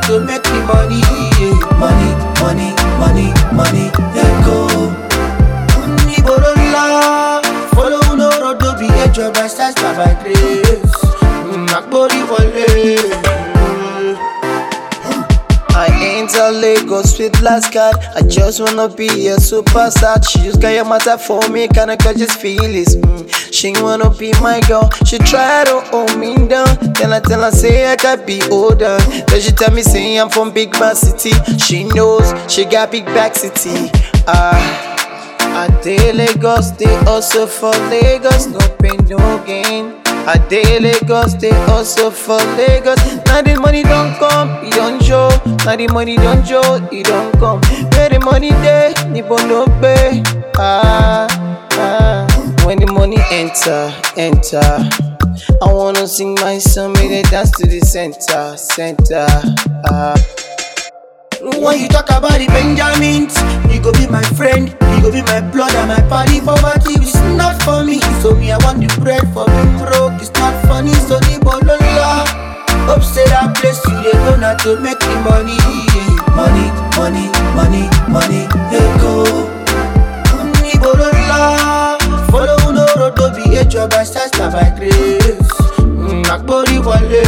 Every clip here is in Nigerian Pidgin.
to make the money. Yeah. Money, money, money, money, let go. Níboro ńlá, follow no road to be a job by stars by by grace. Àgbórí wọlé. I enter Lagos with last card. I just wanna be a superstar. She just got your matter for me, kinda catches feelings. Mm. She wanna be my girl. She try to hold me down. Then I tell her say I got be older. Then she tell me say I'm from big bad city. She knows she got big back city. Ah. I dey Lagos, they also for Lagos, no pain, no gain. I dey Lagos, they also for Lagos. Now the money don't come, it don't show. Now the money don't show, it don't come. Where the money dey, nibo no pay. Ah, ah. When the money enter, enter. I wanna sing my song, make they dance to the center, center. Ah. When you talk about the Benjamins, you go be my friend, you go be my blood and my party. Poverty is not for me, so me I want the bread for being broke. It's not funny, so the bolola. Hope say that place you dey go now to make the money. yeah. Money, money, money, money, let go. Ní bolola, follow no road to be a job by stars na by grace. Àgbórí wọlé.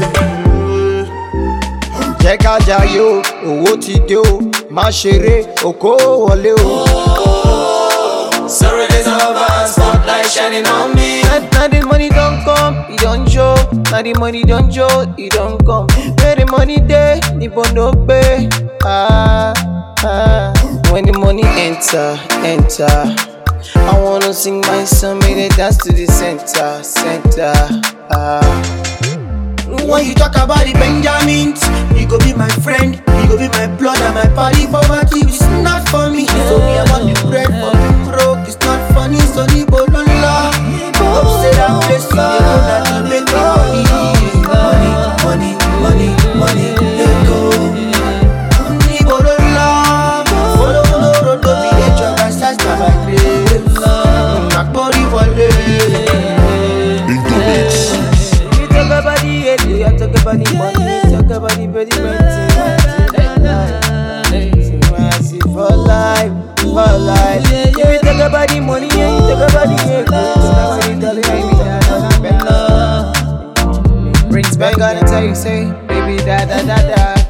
jẹ́ ká jayé o owó ti dé o má ṣeré òkó wọlé o. Sorrow days are over, spotlight shining on me. Now, now the money don't come, it don't show. Now the money don't show, it don't come. Where the money dey, nibo no pay. Ah, ah. When the money enter, enter. I wanna sing my song, make they dance to the center, center. Ah. When you talk about the Benjamins, you go be my friend, you go be my blood and my party. Poverty is not for me, so me I want the bread for being broke. It's not funny, so the bolola. Hope say that place you dey go now to make the money. Money, money, money, money, let go. Ní bolola, follow no road to be a job by stars na by grace. Àgbórí wọlé. In the mix. You talk about the hate, you talk about the money, you talk about the body, for life, for life. If you talk about the money, yeah, you talk about the hate, you talk about the dollar, baby, da da da da. Brings back on and tell you, say, baby, da da da da.